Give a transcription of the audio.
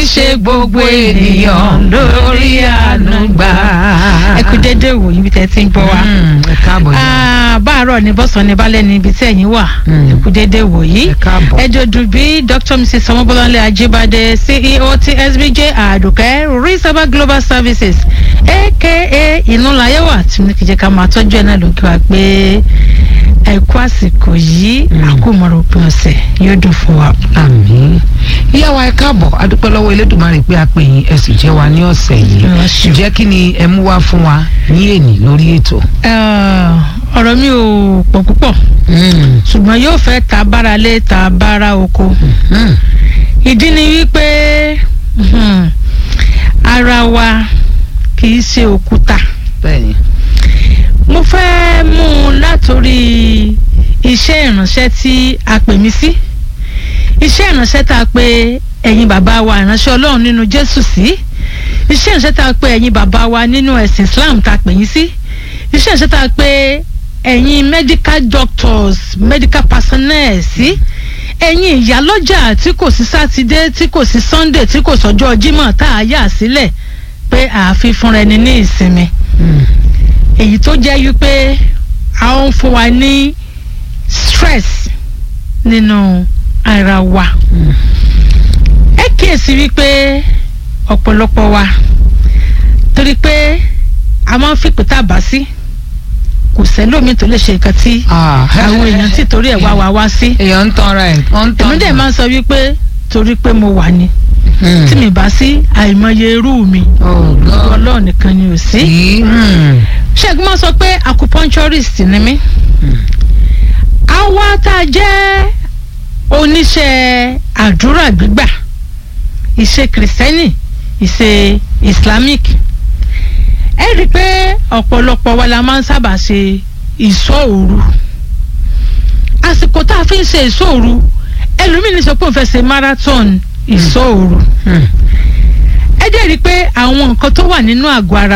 ṣe gbogbo ènìyàn lórí àánú gbà. ẹ kú dédé wò yín bí tẹ́ ti ń gbọ́ wa. Mm, ẹ káàbọ̀ yìí. Ah, báàárọ̀ ní bọ́sàn ní balẹ̀ ní ibi tí ẹ̀yin wà Mm. ẹ kú dédé wò yìí. ẹ káàbọ̀. ẹ jọ̀dù bí dr mrs ọmọbọ́láńlé ajíbádé ceo ti sbj àdùkẹ́ risaba global services aka ìnúlayẹ̀wà tí mo ní kí jẹ́ ká máa tọ́jú ẹ̀ náà ló kí wa pé ẹ kú àsìkò yìí Mm. àkómọ̀rọ̀ òpin ọ̀sẹ̀ yóò dùn fún wa. àmín ìyá wa ẹ káàbọ̀ adúpẹ́ lọ́wọ́ elédùnmarè pé a pè yín ẹ sì jẹ́ wa ní ọ̀sẹ̀ yìí Ẹ ṣeun. ǹjẹ́ kí ni ẹ mú wá fún wa ní èní lórí ètò. Eh, ọ̀rọ̀ mi ò pọ̀ púpọ̀ ṣùgbọ́n yóò fẹ́ ta bára lé ta bára oko. Mm. ìdí ni wípé mhm, ara wa kì í ṣe òkúta bẹ́ẹ̀ni. mo fẹ́ mú un látòrí iṣẹ́ ìránṣẹ́ tí a pè mí sí iṣẹ́ ìránṣẹ́ tá a pè ẹ̀yin bàbá wa ìránṣẹ́ ọlọ́run nínú jésù sí iṣẹ́ ìránṣẹ́ tá a pè ẹ̀yin bàbá wa nínú ẹ̀sìn islam tá a pè yín sí iṣẹ́ ìránṣẹ́ tá a pè ẹ̀yin medical doctors medical personnel sí ẹ̀yin ìyálọ́jà tí kò sí sátidé tí kò sí sunday tí kò sọ́jọ́ jímọ̀ tá a yà sílẹ̀ pé àfi fúnra ẹni ní ìsinmi Mm. èyí tó jẹ́ wípé a ó ń fún wa ní stress nínú ara wa Mm. ẹ kíyèsí wípé ọ̀pọ̀lọpọ̀ wa torí pé a máa ń fìpè tá a bá sí kò sẹ́lómi tó lè ṣe nǹkan tí Ah. àwọn èèyàn tí torí ẹ̀ wá wa wá sí èèyàn ń tanra ẹ̀ wọ́n ń tanra. èmi dẹ̀ máa ń sọ wípé torí pé mo wà ní Mm. tí mi bá sí àìmọye irú mi Oh, God. ọlọ́ọ̀ nìkan ni ò sí. Sí. Mm. ṣẹ́gun máa sọ pé acupuncturist ni mí. Mm. àwa tá a jẹ́ oníṣẹ́ àdúrà gbígbà ìṣe kìrìsìtẹ́nì ìṣe islamic ẹ rí i pé ọ̀pọ̀lọpọ̀ wa la máa ń sábà ṣe ìṣọ́ òru àsìkò tá a fi ń ṣe ìṣọ́ òru ẹlòmíì ní sọ pé òun fẹ́ ṣe marathon ìṣọ́ òru Mm. ẹ dẹ̀ rí i pé àwọn nǹkan tó wà nínú àgọ́ ara